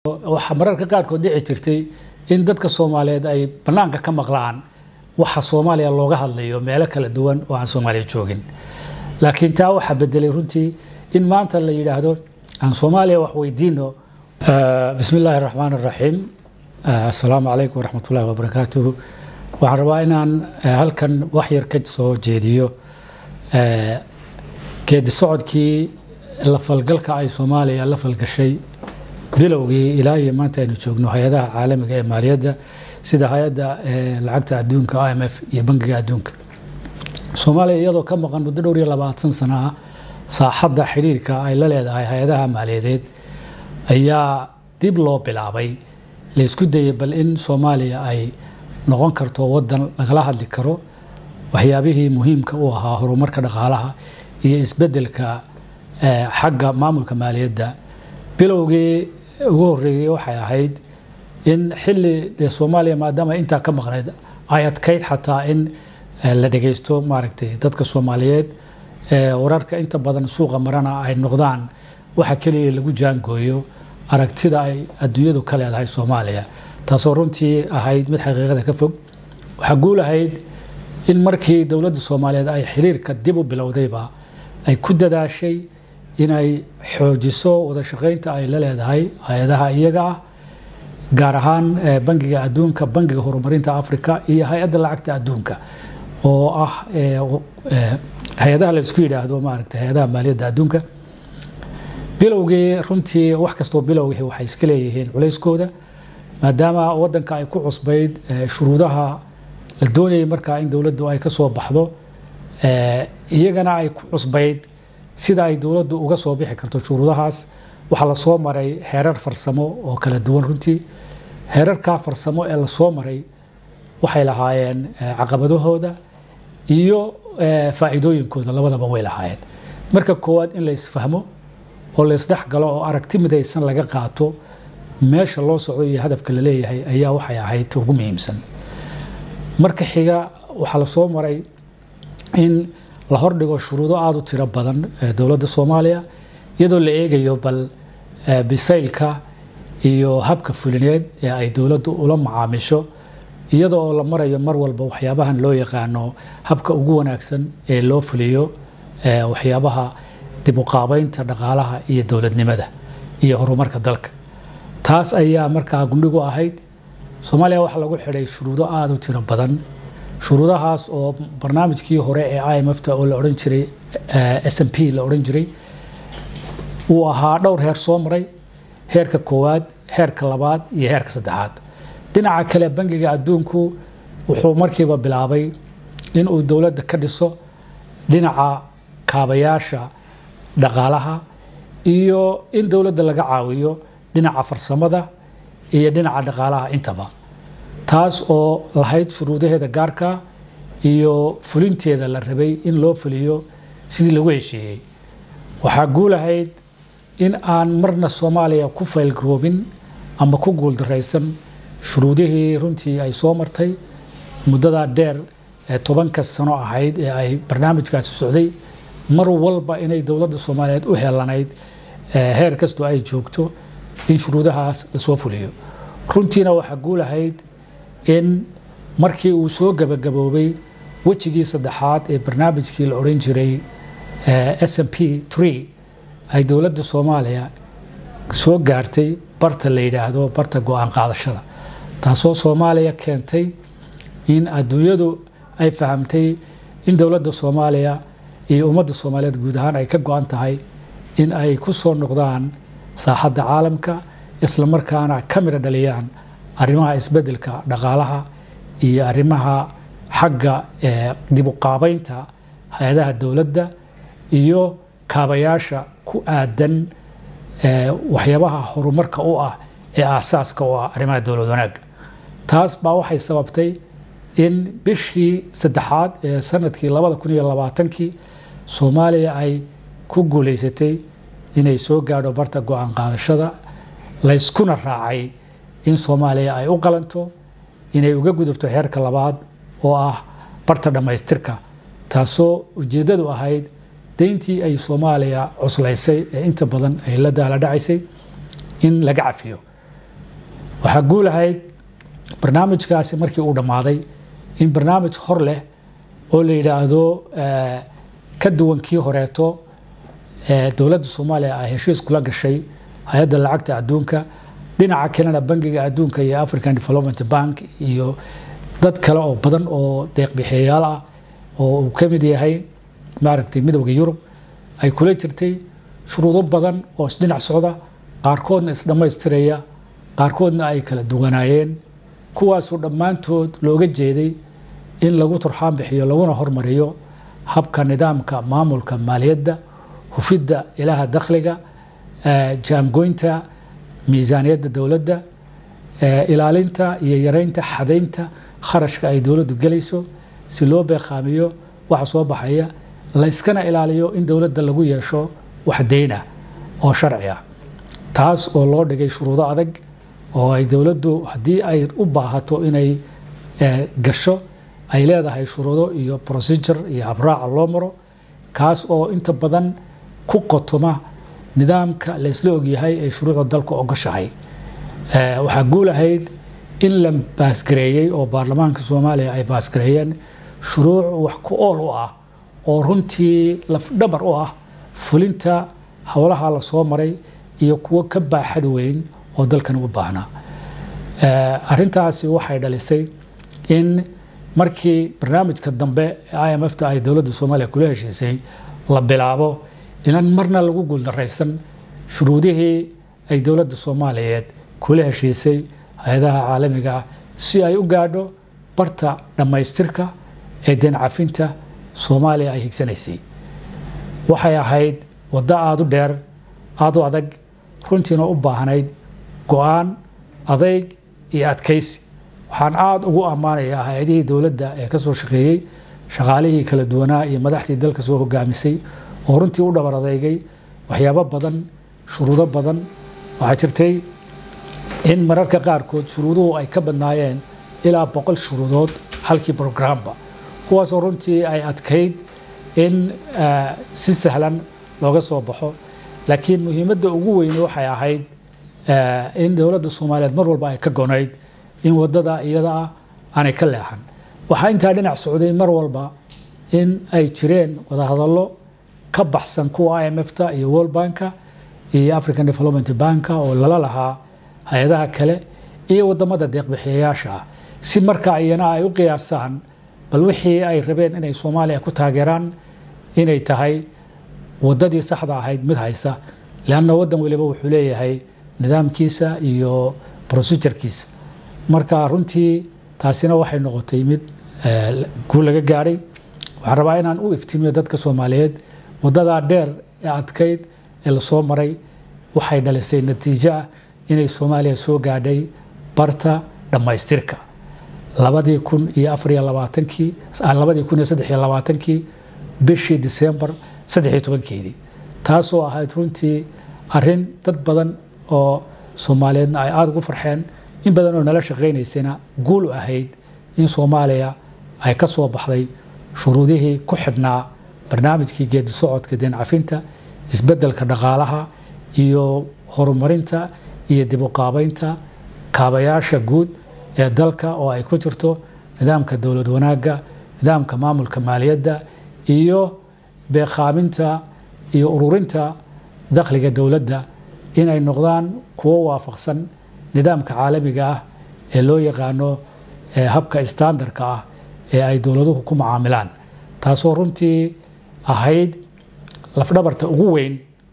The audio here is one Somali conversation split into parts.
waxaa mararka qaarkood dhici jirtay in dadka soomaaliyeed ay banaanka ka maqlaan waxa soomaaliya looga hadlayo meelo kala duwan oo aan soomaaliya joogin laakiin taa waxaa bedelay runtii in maanta la yidhaahdo aan soomaaliya wax weydiino bismi illaahi raxmaan raxiim assalaamu calaykum waraxmat ullahi wabarakaatuhu waxaan rabaa inaan halkan wax yar ka soo jeediyo geedi socodkii la falgalka ay soomaaliya la falgashay bilowgii ilaa iyo maanta aynu joogno hay-adaha caalamiga ee maaliyadda sida hay-adda lacagta adduunka i m f iyo bangiga adduunka soomaaliya iyadoo ka maqan muddo dhowr iyo labaatan sana ah saaxadda xidhiirka ay la leedahay hay-adaha maaliyadeed ayaa dib loo bilaabay laysku dayay bal in soomaaliya ay noqon karto wadan lagala hadli karo waxyaabihii muhiimka u ahaa horumarka dhaqaalaha iyo isbedelka xagga maamulka maaliyadda bilowgii ugu horeeyey waxay ahayd in xili dee soomaaliya maadaama intaa ka maqnayd ay adkayd xataa in la dhagaysto maaragtay dadka soomaaliyeed wararka inta badan suuqa marana ay noqdaan waxa keliya lagu jaangooyo aragtida ay adduunyadu ka leedahay soomaaliya taasoo runtii ahayd mid xaqiiqada ka fog waxaa guul ahayd in markii dowladda soomaaliyeed ay xiriirka dib u bilowdayba ay ku dadaashay inay xoojiso wada shaqaynta ay la leedahay hay-adaha iyaga ah gaar ahaan bangiga adduunka bangiga horumarinta africa iyo hay-adda lacagta adduunka oo ah hay-adaha laysku yidhaahdo maaragtay hay-adaha maaliyadda adduunka bilowgii runtii wax kastoo bilowgii waxay iska leeyihiin culayskooda maadaama wadanka ay ku cusbayd shuruudaha la doonayay markaa in dowladdu ay ka soo baxdo iyagana ay ku cusbayd sida ay dowladdu uga soo bixi karto shuruudahaas waxaa lasoo maray heerar farsamo oo kala duwan runtii heerarkaa farsamo ee lasoo maray waxay lahaayeen caqabadahooda iyo faa'iidooyinkooda labadaba way lahaayeen marka koowaad in laysfahmo oo laysdhex galo oo aragti midaysan laga qaato meesha loo socdo iyo hadafka la leeyahay ayaa waxay ahayd ugu muhiimsan marka xiga waxaa lasoo maray in la hordhigo shuruudo aada u tiro badan dowladda soomaaliya iyadoo la eegayo bal bisaylka iyo habka fulineed ee ay dowladdu ula macaamisho iyada oo la marayo mar walba waxyaabahan loo yaqaano habka ugu wanaagsan ee loo fuliyo waxyaabaha dib uqaabeynta dhaqaalaha iyo dowladnimada iyo horumarka dalka taas ayaa markaa gundhigu ahayd soomaaliya waxaa lagu xidhay shuruudo aada u tiro badan shuruudahaas oo barnaamijkii hore ee i m fta oo la odhan jiray s m p la odhan jiray uu ahaa dhowr heer soo maray heerka koowaad heerka labaad iyo heerka saddexaad dhinaca kale bangiga adduunku wuxuu markiiba bilaabay in uu dowladda ka dhiso dhinaca kaabayaasha dhaqaalaha iyo in dowladda laga caawiyo dhinaca farsamada iyo dhinaca dhaqaalaha intaba taas oo lahayd shuruudaheeda gaarka iyo fulinteeda la rabay in loo fuliyo sidii lagu heshiiyey waxaa guulahayd in aan marna soomaaliya ku faylgaroobin ama ku guuldaraysan shuruudihii runtii ay soo martay muddadaa dheer ee tobanka sano ahayd ee ay barnaamijkaasi socday mar walba inay dowladda soomaaliyeed u helanayd heer kastoo ay joogto in shuruudahaas lasoo fuliyo runtiina waxaa guulahayd in markii uu soo gabagaboobay wejigii saddexaad ee barnaamijkii la odhan jiray s m p tree ay dowladda soomaaliya soo gaartay barta la yidhaahdo barta go-aan qaadashada taasoo soomaaliya keentay in adduunyadu ay fahamtay in dowladda soomaaliya iyo ummadda soomaaliyeed guud ahaan ay ka go-an tahay in ay ku soo noqdaan saaxadda caalamka islamarkaana ka midho dhaliyaan arrimaha isbedelka dhaqaalaha iyo arrimaha xagga dib uqaabeynta hay-adaha dowladda iyo kaabayaasha ku aadan waxyaabaha horumarka u ah ee aasaaska u ah arrimaha dowlad wanaagga taas baa waxay sababtay in bishii saddexaad ee sanadkii labada kun iyo labaatankii soomaaliya ay ku guulaysatay inay soo gaadho barta go-aan qaadashada layskuna raacay in soomaaliya ay u qalanto inay uga gudubto heerka labaad oo ah barta dhammaystirka taasoo ujeeddadu ahayd deyntii ay soomaaliya cuslaysay ee inta badan ay la daala dhacaysay in laga cafiyo waxaa guulahayd barnaamijkaasi markii uu dhammaaday in barnaamij hor leh oo la yidhaahdo ka duwan kii horeeto dowladda soomaaliya ay heshiis kula gashay hay-adda lacagta adduunka dhinaca kalena bangiga adduunka iyo african development bank iyo dad kale oo badan oo deeqbixeeyaal ah oo uu ka mid yahay maaragtay midowda yurub ay kula jirtay shuruudo badan oo isdhinac socda qaarkoodna isdhammaystiraya qaarkoodna ay kala duwanaayeen kuwaasoo dhammaantood looga jeeday in lagu turxaan bixiyo laguna hormariyo habka nidaamka maamulka maaliyadda hufidda ilaha dakhliga jaamgoynta miisaaniyadda dowladda ilaalinta iyo yareynta xadaynta kharashka ay dowladdu gelayso si loo beeqaamiyo waxa soo baxaya layskana ilaaliyo in dowladda lagu yeesho wax deyna oo sharci ah taas oo loo dhigay shuruudo adag oo ay dowladdu haddii ay u baahato inay gasho ay leedahay shuruudo iyo procedure iyo habraaca loo maro kaas oo inta badan ku qotoma nidaamka laysla ogyahay ee shuruucda dalka ogashahay waxaa guul ahayd in la baasgareeyey oo baarlamaanka soomaaliya ay baasgareeyeen shuruuc wax ku ool u ah oo runtii lafdhabar u ah fulinta howlaha la soo maray iyo kuwo ka baaxad weyn oo dalkan u baahnaa arintaasi waxay dhalisay in markii barnaamijka dambe i m f ta ay dowladda soomaaliya kula heshiisay la bilaabo inaan marna lagu guuldaraysan shuruudihii ay dowladda soomaaliyeed kula heshiisay hay-adaha caalamiga ah si ay u gaadho barta dhammaystirka ee deen cafinta soomaaliya ay higsanaysay waxay ahayd waddo aada u dheer aada u adag runtiina u baahnayd go-aan adayg iyo adkaysi waxaan aada ugu ammaanayaa hay-adihii dowladda ee kasoo shaqeeyey shaqaalihii kala duwanaa iyo madaxdii dalka soo hogaamisay oo runtii u dhabar adeygay waxyaabo badan shuruudo badan waxaa jirtay in mararka qaarkood shuruuduhu ay ka badnaayeen ilaa boqol shuruudood halkii brograamba kuwaasoo runtii ay adkayd in si sahlan looga soo baxo laakiin muhiimadda ugu weyne waxay ahayd in dowladda soomaaliyeed mar walba ay ka gonayd in wadada iyada ah aanay ka leexan waxaa intaa dhinac socday mar walba in ay jireen wadahadallo ka baxsan kuwa i m f ta iyo world banka iyo african development banka oo lala lahaa hay-adaha kale iyo wadamada deeqbixiyayaasha ah si marka iyana ay u qiyaasaan bal wixii ay rabeen inay soomaaliya ku taageeraan inay tahay wadadii saxda ahayd mid haysa leanna wadan waliba wuxuu leeyahay nidaamkiisa iyo procedurekiisa marka runtii taasina waxay noqotay mid guul laga gaadhay waxaan rabaa inaan u iftiimiyo dadka soomaaliyeed wadadaa dheer ee adkayd ee lasoo maray waxay dhalisay natiijo ah inay soomaaliya soo gaadhay barta dhammaystirka labadii kun iyo afariyo labaatankii labadii kun iyo saddex iyo labaatankii bishii disembar saddex iyo tobankeedii taasoo ahayd runtii arin dad badan oo soomaaliyeedna ay aada ugu farxeen in badan oo nala shaqaynaysana guul u ahayd in soomaaliya ay ka soo baxday shuruudihii ku xidhnaa barnaamijkii geedi socodka deen cafinta isbeddelka dhaqaalaha iyo horumarinta iyo dib u qaabaynta kaabayaasha guud ee dalka oo ay ku jirto nidaamka dowlad wanaagga nidaamka maamulka maaliyadda iyo beeqaaminta iyo ururinta dakhliga dowladda inay noqdaan kuwo waafaqsan nidaamka caalamiga ah ee loo yaqaano habka standarka ah ee ay dowladuhu ku macaamilaan taasoo runtii ahayd lafdhabarta ugu weyn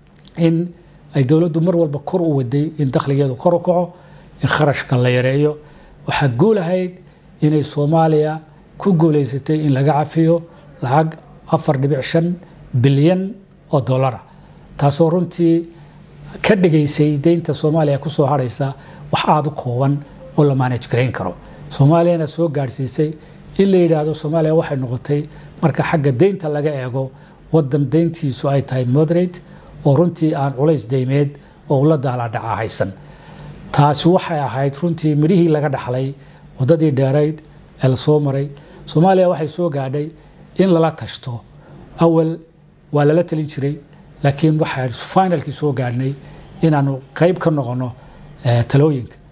in ay dowladdu mar walba kor u waday in dakhligeedu kor u kaco in kharashka la yareeyo waxaa guul ahayd inay soomaaliya ku guulaysatay in laga cafiyo lacag afar dhibic shan bilyan oo dollara taasoo runtii ka dhigaysay deynta soomaaliya kusoo harhaysa wax aada u kooban oo la maanaj garayn karo soomaaliyana soo gaadhsiisay in la yidhaahdo soomaaliya waxay noqotay marka xagga deynta laga eego wadan deyntiisu ay tahay moderate oo runtii aan culays deymeed oo ula daaladhaca haysan taasi waxay ahayd runtii midhihii laga dhaxlay wadadii dheerayd ee lasoo maray soomaaliya waxay soo gaadhay in lala tashto awal waa lala talin jiray laakiin waxaa finalkii soo gaadhnay inaanu qeyb ka noqono talooyinka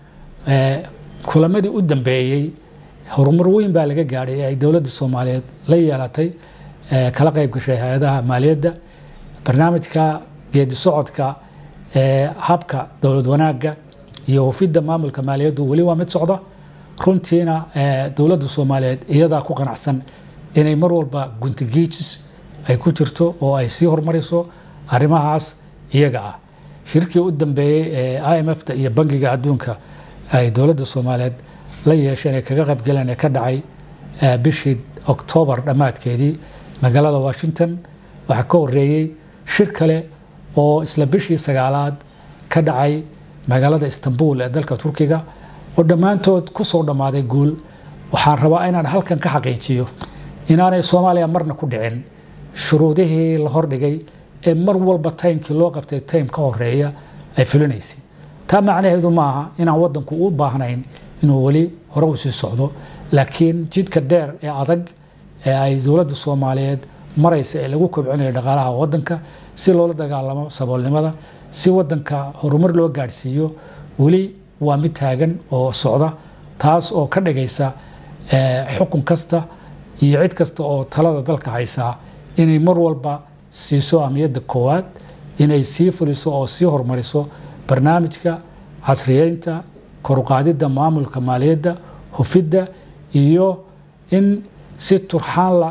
kulamadii u dambeeyey horumar weyn baa laga gaadhay ee ay dowladda soomaaliyeed la yeelatay kala qayb gashay hay-adaha maaliyadda barnaamijka geedi socodka habka dowlad wanaagga iyo hufidda maamulka maaliyaddu weli waa mid socda runtiina dowladda soomaaliyeed iyadaa ku qanacsan inay mar walba guntigiijis ay ku jirto oo ay sii horumariso arrimahaas iyaga ah shirkii u dambeeyey ee i m f ta iyo bangiga adduunka ay dowladda soomaaliyeed la yeesheen ee kaga qaybgaleen ee ka dhacay bishii oktoobar dhammaadkeedii magaalada washington waxaa ka horeeyey shir kale oo isla bishii sagaalaad ka dhacay magaalada istanbul ee dalka turkiga oo dhammaantood ku soo dhammaaday guul waxaan rabaa inaan halkan ka xaqiijiyo inaanay soomaaliya marna ku dhicin shuruudihii la hordhigay ee mar walba taymkii loo qabtay taym ka horeeya ay fulinaysay taa macnaheedu maaha inaan wadanku u baahnayn inuu weli hore u sii socdo laakiin jidka dheer ee adag ee ay dowladda soomaaliyeed maraysa ee lagu kobcinayo dhaqaalaha wadanka si loola dagaalamo saboolnimada si wadanka horumar loo gaadhsiiyo weli waa mid taagan oo socda taas oo ka dhigaysa xukun kasta iyo cid kasta oo talada dalka haysaa inay mar walba siiso amniyadda koowaad inay sii fuliso oo sii horumariso barnaamijka casriyeynta koruqaadidda maamulka maaliyadda hufidda iyo in si turxaanla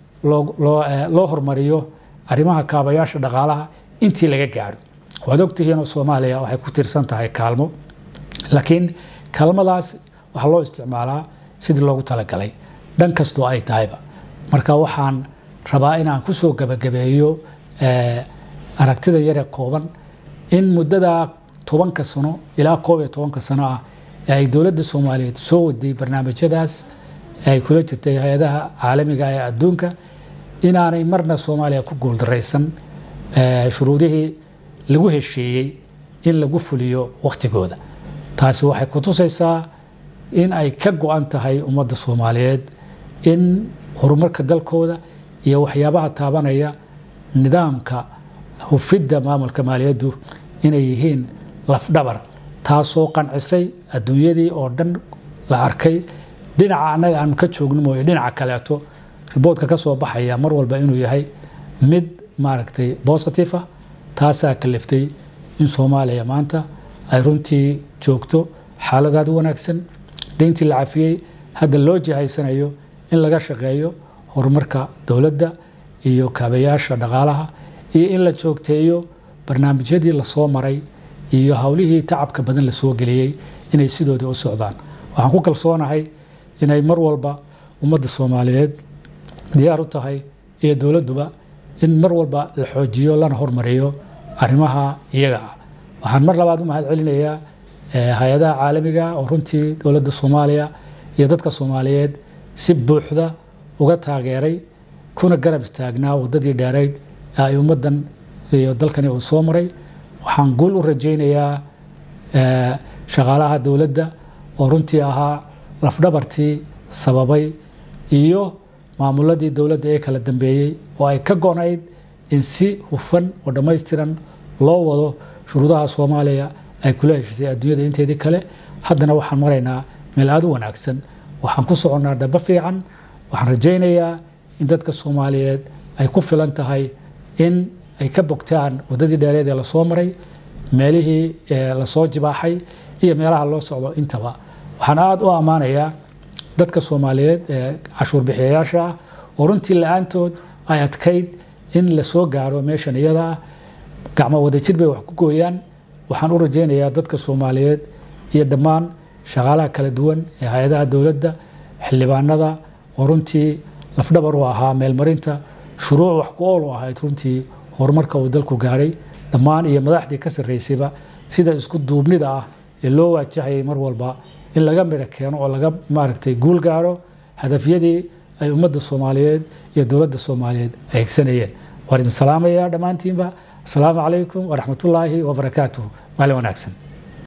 loo hormariyo arrimaha kaabayaasha dhaqaalaha intii laga gaadho waad ogtihiinoo soomaaliya waxay ku tiirsan tahay kaalmo laakiin kaalmadaas waxaa loo isticmaalaa sidii loogu talagalay dhan kastoo ay tahayba marka waxaan rabaa inaan kusoo gabagabeeyo aragtida yare kooban in muddada tobanka sano ilaa koob iyo tobanka sano ah ee ay dowladda soomaaliyeed soo waday barnaamijyadaas ay kula jirtay hay-adaha caalamiga ee adduunka inaanay marna soomaaliya ku guuldaraysan shuruudihii lagu heshiiyey in lagu fuliyo wakhtigooda taasi waxay ku tusaysaa in ay ka go-an tahay ummadda soomaaliyeed in horumarka dalkooda iyo waxyaabaha taabanaya nidaamka hufidda maamulka maaliyaddu inay yihiin lafdhabar taasoo qancisay adduunyadii oo dhan la arkay dhinaca annaga aanu ka joogno mooye dhinaca kaleeto riboodka ka soo baxaya mar walba inuu yahay mid maaragtay bositive ah taasaa kaliftay in soomaaliya maanta ay runtii joogto xaaladaad wanaagsan deyntii la cafiyey hadda loo jihaysanayo in laga shaqeeyo horumarka dowladda iyo kaabayaasha dhaqaalaha iyo in la joogteeyo barnaamijyadii lasoo maray iyo howlihii tacabka badan lasoo geliyey inay sidoodii u socdaan waxaan ku kalsoonahay inay mar walba ummadda soomaaliyeed diyaar u tahay iyo dowladduba in mar walba la xoojiyo lana hormariyo arrimaha iyaga ah waxaan mar labaad u mahad celinayaa hay-adaha caalamiga oo runtii dowladda soomaaliya iyo dadka soomaaliyeed si buuxda uga taageeray kuna garab istaagnaa wadadii dheerayd ee ay ummaddan iyo dalkani uu soo maray waxaan guul u rajaynayaa shaqaalaha dowladda oo runtii ahaa lafdhabartii sababay iyo maamuladii dowladda ee kala dambeeyey oo ay ka go-nayd in si hufan oo dhammaystiran loo wado shuruudaha soomaaliya ay kula heshisay adduunyada inteedii kale haddana waxaan maraynaa meel aada u wanaagsan waxaan ku soconnaa dhabo fiican waxaan rajaynayaa in dadka soomaaliyeed ay ku filan tahay in ay ka bogtaan waddadii dheereed ee lasoo maray meelihii lasoo jibaaxay iyo meelaha loo socdo intaba waxaan aada u ammaanayaa dadka soomaaliyeed ee cashuur bixiyayaasha ah oo runtii la-aantood ay adkayd in lasoo gaaro meeshan iyada ah gacmo wadajir bay wax ku gooyaan waxaan u rajaynayaa dadka soomaaliyeed iyo dhammaan shaqaalaha kala duwan ee hay-adaha dowladda xildhibaanada oo runtii lafdhabar u ahaa meelmarinta shuruuc wax ku ool u ahayd runtii horumarka uu dalku gaadhay dhammaan iyo madaxdii ka sarraysayba sida isku duubnida ah ee loo waajahayay mar walba in laga midho keeno oo laga maaragtay guul gaadho hadafyadii ay ummadda soomaaliyeed iyo dowladda soomaaliyeed ay hegsanayeen waan idin salaamayaa dhammaantiinba asalaamu calaykum waraxmatullaahi wabarakaatuh maalin wanaagsan